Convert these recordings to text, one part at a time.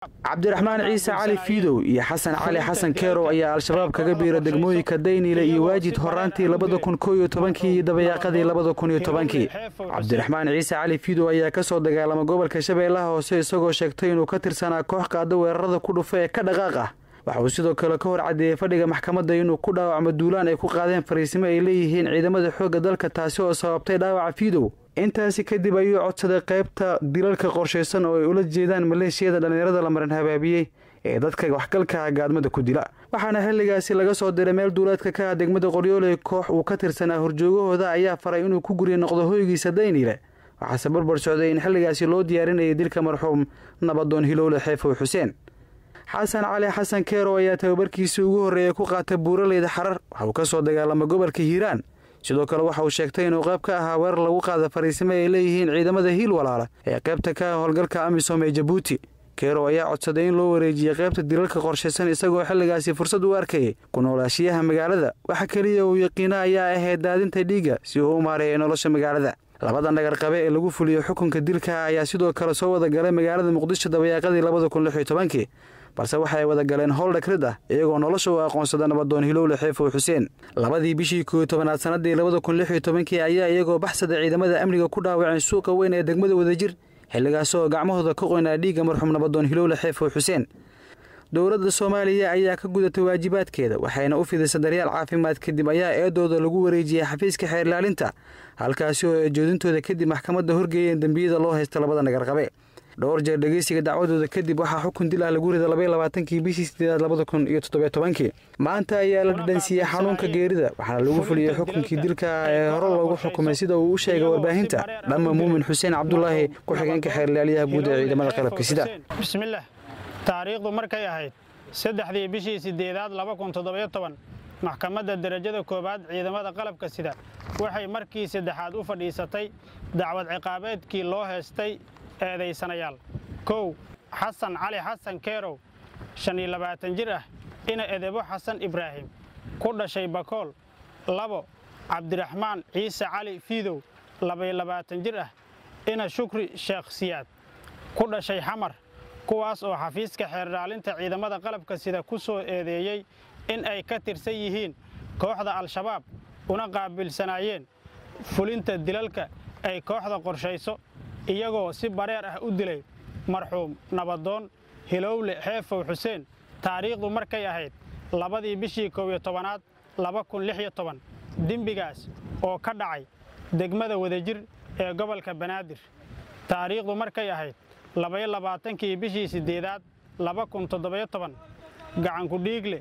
cabdiraxmaan ciise cali fiidow iyo xasan cali xasan keerow ayaa al-shabaab kaga biira degmooyinka dayniile iyo waajid horaantii labada kun koo iyo tobankii iyo dabayaaqadii labada kun iyo tobankii cabdiraxmaan ciise cali fiidow ayaa kasoo dagaalama gobolka shabeellaha hoose isagoo sheegtay inuu ka tirsanaa koox qaada weerarada ku dhufa ee ka dhaqaaq ah waxa uu sidoo kale ka hor caddeeyey fadhiga maxkamadda inuu ku dhaawacmo duulaan ay ku qaadeen fariisimo ay leeyihiin ciidamada xoogga dalka taasi oo sababtay dhaawaca fiidow intaasi kadib ayuu codsaday qaybta dilalka qorshaysan oo ay ula jeedaan maleeshiyada dhallinyarada la marin habaabiyey ee dadka waxgalka gaadmada ku dila waxaana xilligaasi laga soo diray meel duulaadka ka ah degmada qoryooley koox uu ka tirsanaa horjoogahooda ayaa faray inuu ku gurya noqdo hoygiisa dayniile waxaase barbar socday in xilligaasi loo diyaarinayay dilka marxuum nabadoon hilowle xeefow xuseen xasan cali xasan keerow ayaa tababarkiisii ugu horreeyay ku qaata buuraleyda xarar waxa uu ka soo dagaalama gobolka hiiraan sidoo kale waxa uu sheegtay inuu qayb ka ahaa weerar lagu qaada fariisimo ay leeyihiin ciidamada hiil walaala ee qaybta ka ah howlgalka amisom ee jabuuti keerow ayaa codsaday in loo wareejiyey qaybta dilalka qorshaysan isagoo xilligaasi fursad u arkayay ku noolaashiyaha magaalada waxa keliya uu yaqiina ayaa ahayd daadinta dhiigga si uu u maareeyay nolosha magaalada labada nagar qabe ee lagu fuliyo xukunka dilka ayaa sidoo kale soo wada galay magaalada muqdisho dabayaaqadii labada kun lix iyo tobankii balse waxay wada galeen howl dhakrid ah iyagoo nolosha u aqoonsada nabadoon hilowle xeefow xuseen labadii bishii kooiyo tobanaad sanadii labada kun lix iyo tobankii ayaa iyagoo baxsada ciidamada amniga ku dhaawaceen suuqa weyn ee degmada wadajir xilligaas oo gacmahooda ka qoynaa dhiigga marxuum nabadoon hilowle xeefow xuseen dowladda soomaaliya ayaa ka gudatay waajibaadkeeda waxayna u fidisay daryaal caafimaad kadib ayaa eedooda lagu wareejiyey xafiiska xeer ilaalinta halkaasi oo eejoodintooda kadib maxkamadda horgeeyeen dembiyada loo haysta labada nagarqabe dhowr jeer dhegeysiga dacwadooda kadib waxaa xukun dil ah lagu rida labaiy labaatankii bishii sideedaad labada kun iyo toddobiyo tobankii maanta ayaa la dhadhansiiyey xanuunka geerida waxaana lagu fuliyey xukunkii dilka ee hore loogu xukumay sida uu u sheegay warbaahinta dhamma muumin xuseen cabdulaahi ku-xigeenka xeerlaaliyaha guud ee ciidamada qalabka sida bismillaah taariikhdu markay ahayd saddexdii bishii sideedaad laba kun toddobiyo toban maxkamadda derajada koowaad ciidamada qalabka sida waxay markii saddexaad u fadhiisatay dacwad ciqaabeedkii loo heestay eedaysanayaal kow xasan cali xasan keerow shan iyo labaatan jir ah ina edebo xasan ibraahim ku dhashay bakool labo cabdiraxmaan ciise cali fiidow labaiyo labaatan jir ah ina shukri sheekh siyaad ku dhashay xamar kuwaas oo xafiiska xeerdhaalinta ciidamada qalabka sida ku soo eedeeyey in ay ka tirsan yihiin kooxda al-shabaab una qaabilsanaayeen fulinta dilalka ay kooxda qorshayso iyagoo si bareer ah u dilay marxuum nabadoon hilowle xeefow xuseen taariikhdu markay ahayd labadii bishii kow iyo tobanaad laba kun lix iyo toban dembigaas oo ka dhacay degmada wadajir ee gobolka banaadir taariikhdu markay ahayd labaiyo labaatankii bishii siddeedaad laba kun toddobiyo toban gacanku dhiigle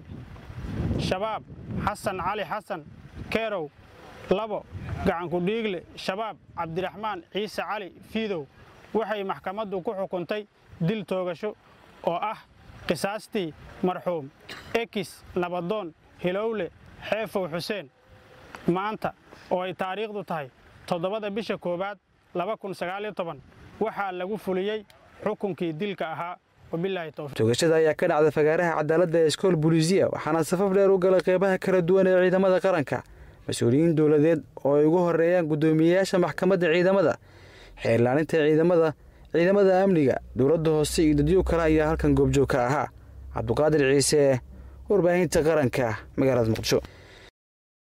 shabaab xasan cali xasan keerow labo gacanku dhiigle shabaab cabdiraxmaan ciise cali fiidow waxay maxkamaddu ku xukuntay dil toogasho oo ah qisaastii marxuum ekis nabadoon hilowle xeefow xuseen maanta oo ay taariikhdu tahay toddobada bisha koowaad laba kun sagaaliyo toban waxaa lagu fuliyey xukunkii dilka ahaa toogashada ayaa ka dhacda fagaaraha cadaaladda ee iskool buliisiya waxaana safaf dheer u galay qeybaha kala duwan ee ciidamada qaranka mas-uuliyiin dowladeed oo ay ugu horeeyaan guddoomiyeyaasha maxkamadda ciidamada xeerlaalinta ciidamada ciidamada amniga dowladda hoose iyo dadyo kale ayaa halkan goobjoog ka ahaa cabduqaadir ciise warbaahinta qaranka magaalada muqdisho